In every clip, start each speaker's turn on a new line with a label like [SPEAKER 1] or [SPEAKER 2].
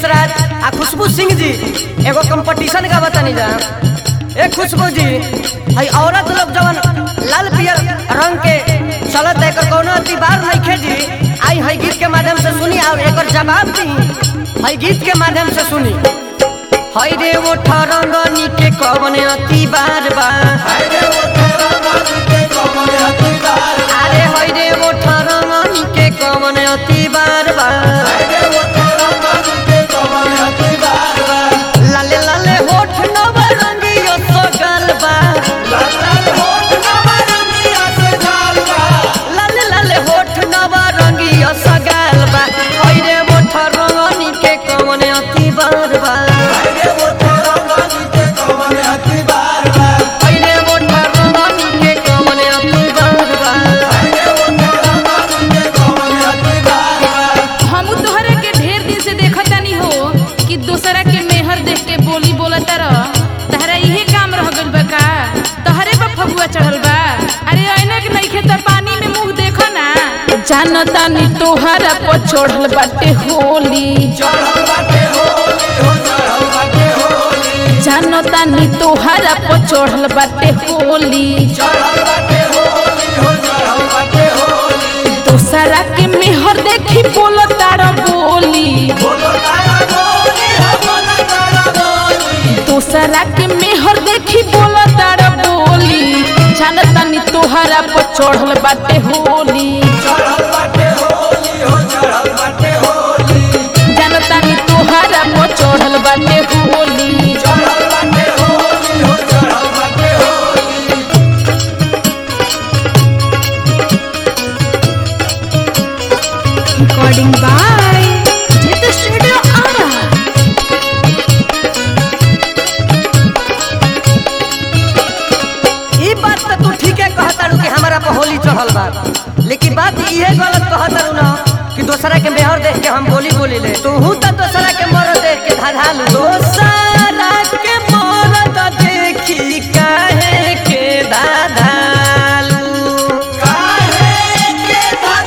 [SPEAKER 1] राज आ खुशबू सिंह जी एगो कंपटीशन का बतानी जा ए खुशबू जी हई औरत लोग जवन लाल पियर रंग के चलत एकर कोनो अतिबार नइखे जी आई हई गीत के माध्यम से सुनी और एकर जवाब दी हई गीत के माध्यम से सुनी हई रे वो ठरंगनी के कवन अतिबार बा अरे हई रे वो ठरंगनी के कवन अतिबार बा लाले लाले होठ नवरंगियो सगल बा लाले लाले होठ नवरंगियो सगल बा हई रे वो ठरंगनी के कवन अतिबार बा हई रे वो ठरंगनी के कवन अतिबार बा
[SPEAKER 2] हमू तोहरा के ढेर दिन से देखतानी हो कि दूसरा के मेहर देख के बोली बोलत रह तहरा इहे काम रह गइल बा का तहरे पर फगुआ चढ़ल बा अरे ऐनक नइखे त पानी में मुंह देखो ना जानतानी तोहरा पर चढ़ल बाटे होली जानतानी तोहरा पर चढ़ल बाटे होली दूसरा के मेहर देखी बोलतार बोली दूसरा के मेहर देखी बोला तारा बोली जानतानी तोहरा पर चढ़ल बाटे होली जानतानी तोहरा पर चढ़ल बाटे Holi recording by Jeet studio Arrah
[SPEAKER 1] ई बात तो तू ठीके कहतारू कि हमारा पर होली चढ़ल बा लेकिन बात इहे गलत कहतारू ना कि दोसरा के मेहर देख के हम बोली बोली ले तू तो दोसरा के मरद देख के धाधालू दोसरा के मरद देखी काहे के धाधालू काहे के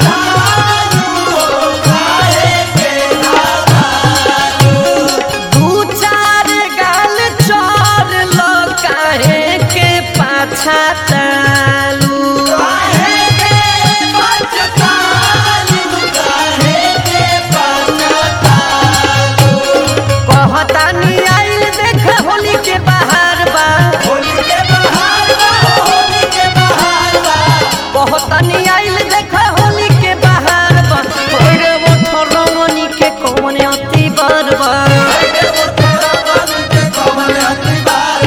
[SPEAKER 1] दू चार गाल चोर लो काहे के पाछा तालू काहे के पाछा तालू काहे के पाछा तालू कहतानी आइल देख होली के बाहर बा होली के बाहर बा होली के बाहर बा कहतानी आइल देख होली के बाहर बा ओरे वो ठरमनी के कौन अति बार बा ओरे वो ठरमनी के कौन अति बार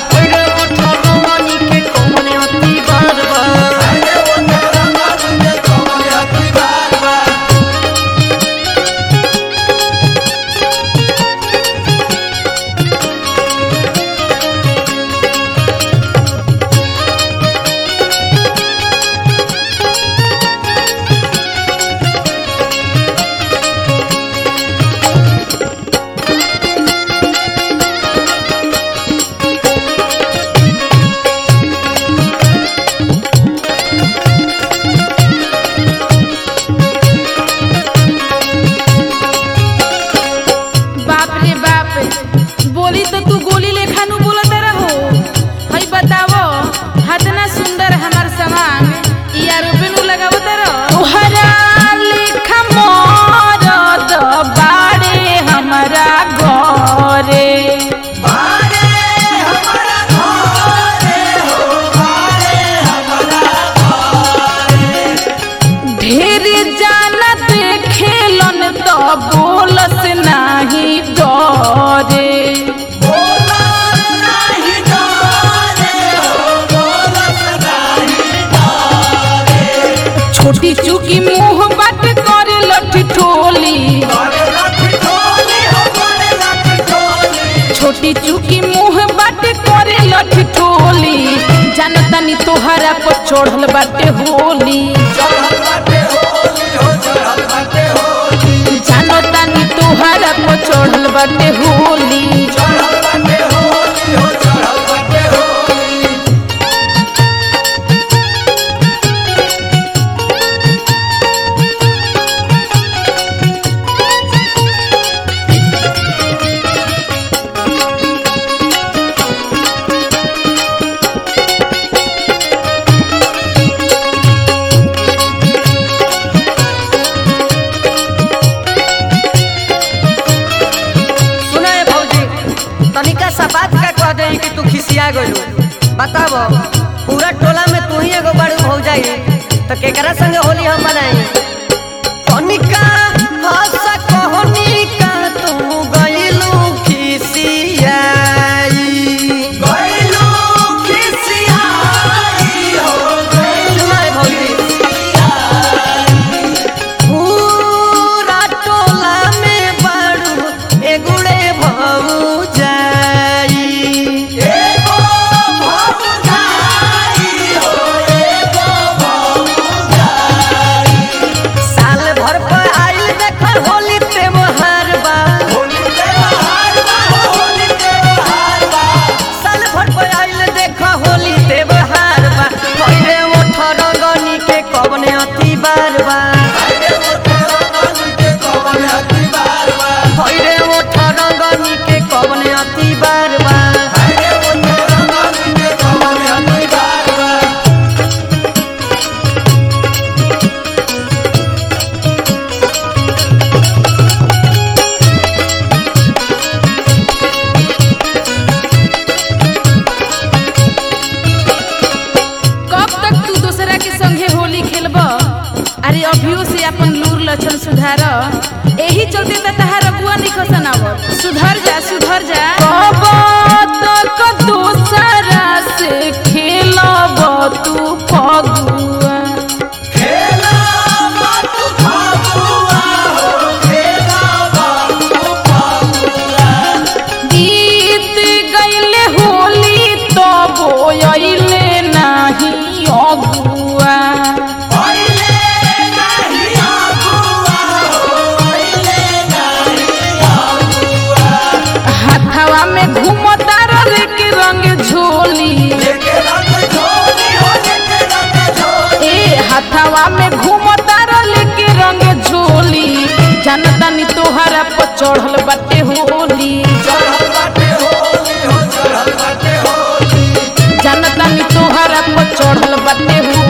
[SPEAKER 1] बा
[SPEAKER 2] बाप रे बाप बोली तो तू गोली लेखा नु बोलत रहो हई बतावो हतना सुंदर हमार समान ई आरोपे नु लगावत रहो तोहरा लेखा मरद बाड़े हमरा घरे ढेर जाना देखेलन तो बोलस नाही डरे छोटी चुकी मुंह बात करे लठी ठोली छोटी चुकी मुंह बात करे लठी ठोली जानतानी तोहरा पर चढ़ल बाटे होली जानतानी तोहरा पर चढ़ल बाटे होली
[SPEAKER 1] कि तू खिसिया गइलू बताब पूरा टोला में तू ही एगो बड़ू हो जाई तो केकरा संगे होली हम मनाई कनिका हंस कहनिका तू गइलू खिसियाई गइलू खिसियाई हो गइलू भौजी पूरा टोला में बाड़ू एगुड़े भऊ जाई एगो भऊ जाई हो एगो भऊ जाई साल भर पर आइल देखर होली त्योहार बा होली त्योहार बा होली त्योहार बा साल भर पर आइल देखा होली त्योहार बा कइले ओठ रंगनी के कवने अति बार बा कइले ओठ रंगनी के कवने अति बार बा कइले ओठ रंगनी के कवने अति बार बा कइले ओठ रंगनी के कवने अति बार बा
[SPEAKER 2] कब तक तू दूसरा के संगे होली खेलब अरे अभियो से अपन लूर लक्षण सुधार एही चलते त तहार अगुआ निकसन आव सुधर जा सुधर जा कब तक दूसरा से खेलब तू फगुआ बीत गईले होली तो बोयले नाही अगुआ हाथवा में घूमता रहे के रंग झोली ए हाथवा में घूमता रहे के रंग झोली जनता नी तोहरा पर चढ़ल बाटे होली जनता नी तोहरा पर चढ़ल बाटे होली